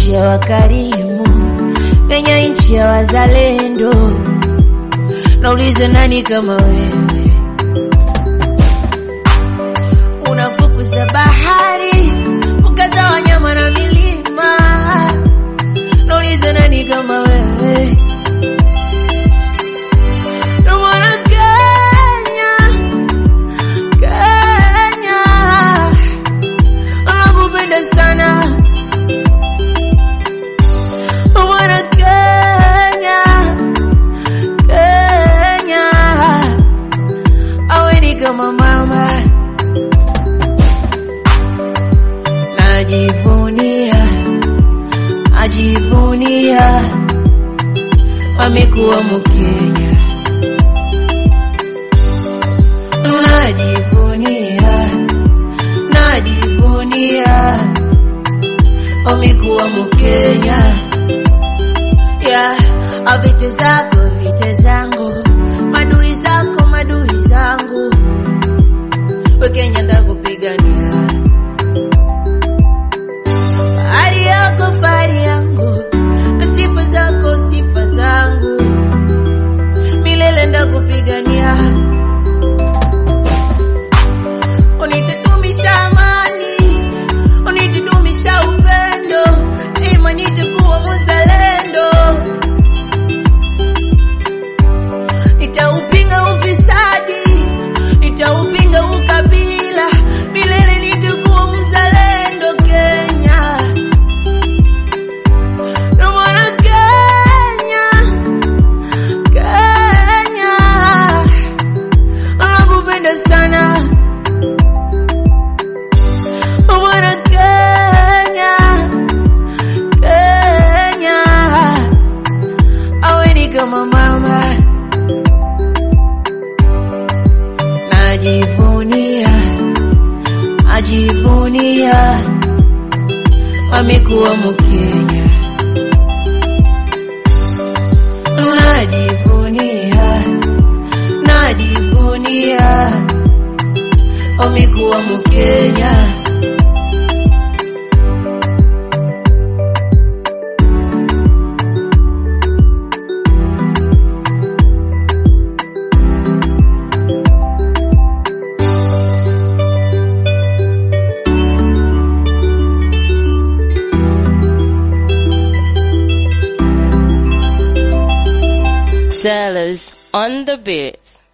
nchi ya wakarimu, Kenya nchi ya wazalendo. Naulize nani kama wewe, unafukuza bahari ukata wanyama na milima. Naulize nani kama wewe, Ndio maana Kenya, Kenya nakupenda sana mwana Kenya, Kenya awe ni kama mama, najivunia, najivunia amekuwa Mkenya, najivunia, najivunia amekuwa Mkenya yeah. Vite zako vite zangu, madui zako madui zangu, we Kenya ndakupigania. Fahari yako fahari yangu, na sifa zako sifa zangu, milele ndakupigania. Unitudumisha amani, unitudumisha upendo, daima nitakuwa mzalendo. Nitaupinga ufisadi, nitaupinga ukabila, milele nitakuwa mzalendo Kenya. Ndio maana Kenya, Kenya nakupenda sana. Ndio maana Kenya, Kenya awe ni kama mama. najivunia, najivunia amekuwa Mkenya, najivunia, najivunia amekuwa Mkenya. Dollars on the beat.